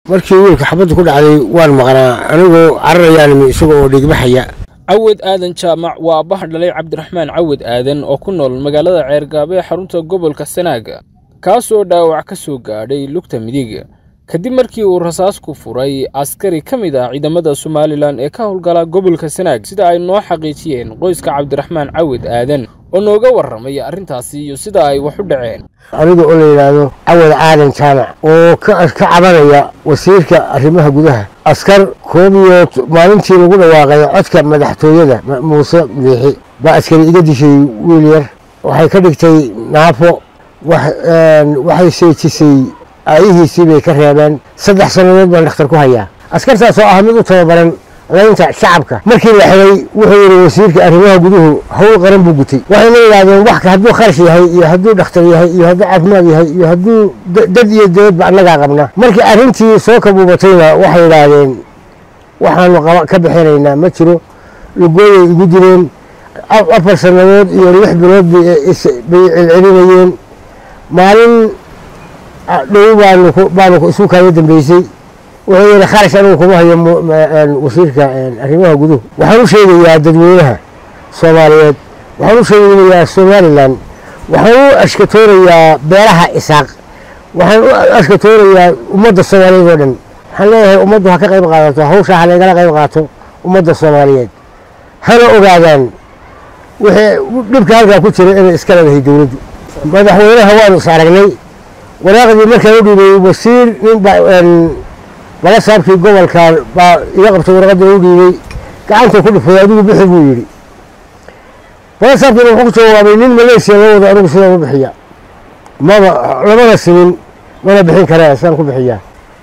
markii wiilka xabadda ku dhacday waan maqnaa anigoo cararayaan isaga oo dhigbaxaya cawad aadan jaamac waa abbaha dhalay cabdiraxmaan cawad aadan oo ku nool magaalada ceergaabe ee xarunta gobolka sanaaga kaasoo dhaawac ka soo gaadhay lugta midig kadib markii uu rasaas ku furay askari ka mid ah ciidamada somalilan ee ka howlgala gobolka sanaag sida ay noo xaqiijiyeen qoyska cabdiraxmaan cawad aadan oo nooga warramay arrintaasi iyo sida ay wax u dhaceen aniga oo la yidhaahdo cawad aadan jaamac oo ka cabanaya wasiirka arrimaha gudaha askar koob iyo maalintii lagu dhawaaqay codka madaxtooyada muuse biixi baa askari iga dishay wiil yar waxay ka dhigtay naafo waxay seejisay aayihiisii bay ka reebeen saddex sannadood baan dhakhtar ku hayaa askartaas oo ah mid u tababaran laynta shacabka markii la xidhay wuxuu yidhi wasiirka arrimaha guduhu howl qaran buu gutay waxayna yidhahdeen wax hadduu kharash yahay iyo hadduu dhakhtar yahay iyo hadduu caafimaad yahay iyo hadduu dad iyo dawladba annagaa qabna markii arrintii soo kabuubatayna waxay yidhaahdeen waxaanu ka bixinaynaa ma jiro lugooyay igu dileen afar sannadood iyo lix bilood bay celcelinayeen maalin dhow baanu isu kaaga dambeysay wuxuu yidhi kharash anigu kuma hayo wasiirka arrimaha guduhu waxaan u sheegayaa dadweynaha soomaaliyeed waxaan u sheegayaa somalilan waxaan u ashkatoonayaa beelaha isaaq waxaan u ashkatoonayaa ummadda soomaaliyeed oo dhan waxaan leeyahay ummaddu ha ka qayb qaadato hawshaa ha laygala qayb qaato ummadda soomaaliyeed hana ogaadaan wixii dhibka halkaa ku jira inay iska leedahay dowladdu madaxweynaha waanu is aragnay waraaqdii markaan u dhiibay wasiir nin bala saabkii gobolka baa iga qabtay warqadda u dhiibay gacanta ku dhufay adigu bixi buu yidhi bala saabkiina wuxuu ku jawaabay nin maleesiya loo wado anigu sidaan u bixiya maba lamana simin mana bixin karee sidaan ku bixiyaa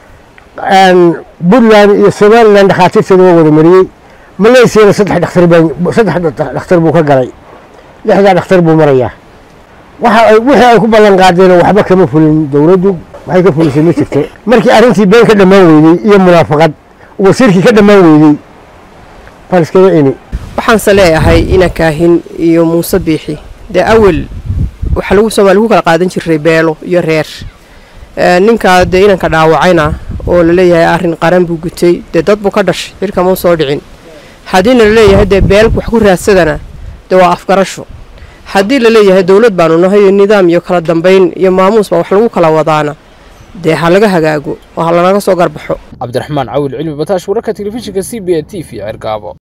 puntland iyo somalilan dhakhaatiirteeda waa wada mariyey maleesiyana saddex dhakhtar baan saddex dhakhtar buu ka galay lixdaa dhakhtar buu marayaa waxa ay wixii ay ku ballan qaadeen waxba kama fulin dowladdu waxay ka fulisay ma jirto markii arrintii been ka dhammaan weydey iyo munaafaqad wasiirkii ka dhammaan weydey baan iskaga ini waxaanse leeyahay ina kaahin iyo muuse biixi dee awel waxaa lagu soomaali ku kala qaadan jiray beelo iyo reer ninkaa dee inanka dhaawacayna oo laleeyahay arrin qaran buu gutay dee dad buu ka dhashay xirkamau soo dhicin haddiina laleeyahay dee beel wax ku raadsadana dee waa afgarasho haddii laleeyahay dowlad baanu nahay iyo nidaam iyo kala dambayn iyo maamuus baa wax lagu kala wadaana dee ha laga hagaago oo ha lanaga soo garbaxo cabdiraxmaan cawil cilmi bataash wararka telefishinka c b a t v cergaabo